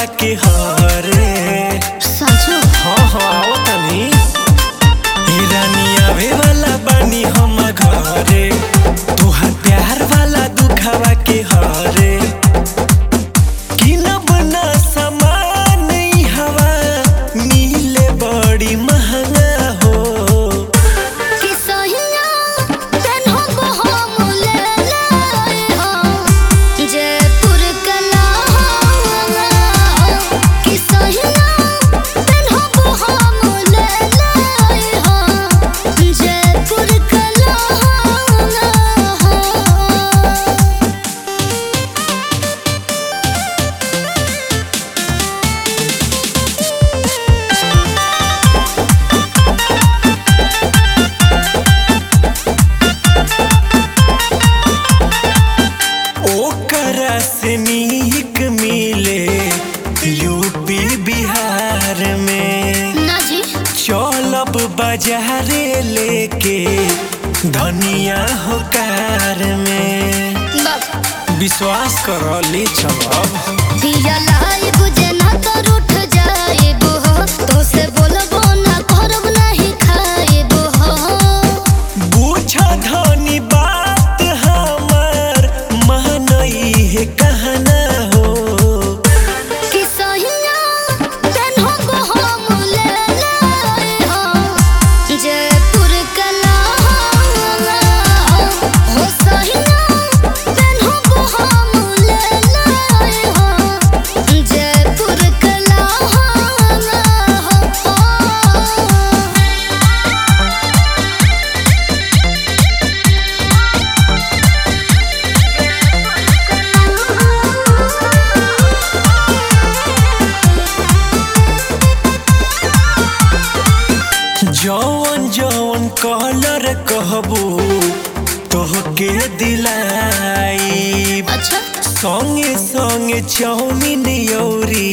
के हरे साँचो हाँ हाँ आओ तनी हे रानी आवे वाला बानी हम घरे तोहर प्यार वाला दुखावा के हरे किनब ना सामान ई हवा मिले बड़ी महंगा हो कि सहिया तेन्हो बहम ले लाए हो जयपुर कला कि सहिया तेन्हो बहम ले लाए हो जयपुर कला ओकरा से नीक मिले यूपी बिहार में ना जी चलब बाजारे लेके धनिया हो कार में बाप विश्वास कर ले चलब दिया लाई बुझे ना तो रूठ जाएबो हो तो से बोलबो ना करब नहीं खाएबो हो बुझ धनी बात हमार मानई है कहना हो कि सहिया तेन्हो बहम ले लाए हो जयपुर कला हो सहिया तेन्हो बहम ले लाए हो जयपुर कला हो जौन जौन कलर कहबू तोहके दिलाई अच्छा संगे संगे चाउमीन यौरी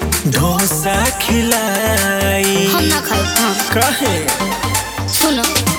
डोसा खिलाई हम ना खाए हाँ कहे सुनो